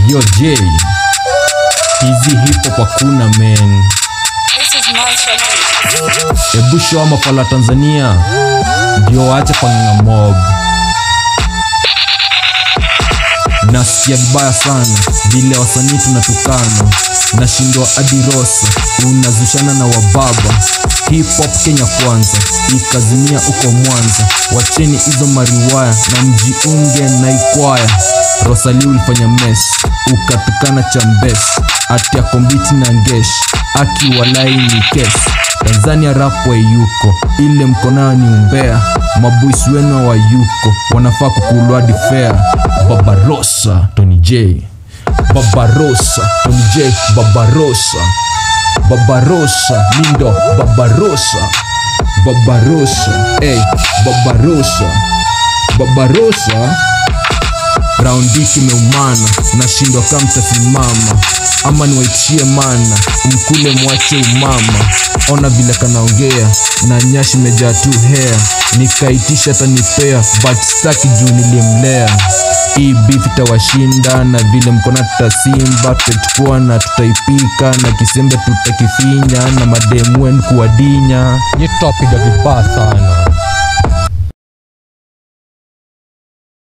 Yo J, hizi hip hop hakuna men. This is Monster Ebu show mafala Tanzania ndio waache pang'ang'a mob. Nasikia vibaya sana vile wasanii tunatukana, nashindwa hadi rosa, unazushana na wababa. Hip hop Kenya kwanza, ikazimia uko Mwanza. Wacheni hizo mariwaya na mjiunge na ikwaya. Rosali ulifanya mes, ukatukana chambes, ati akombiti na ngesh, aki walai ni kesi. Tanzania rap wa yuko ile mkonao ni umbea, mabuisi wenu wa yuko wanafaa kukulwa hadi fair. Babarosa Tony J, Babarosa Tony J, Babarosa, Babarosa Lindo, Babarosa, Babarosa, hey, Babarosa, Babarosa raundi kimeumana, nashindwa kama mtasimama ama niwaitishie mana, mkule mwache umama. Ona vile kanaongea na nyashi mejaa tu hair, nikaitisha tanipea but staki juu nilimlea. Hii beef itawashinda na vile mkona tutasimba, tutachukua na tutaipika na kisembe tutakifinya na mademu wenu kuwadinya. Hii tutapiga vibaya sana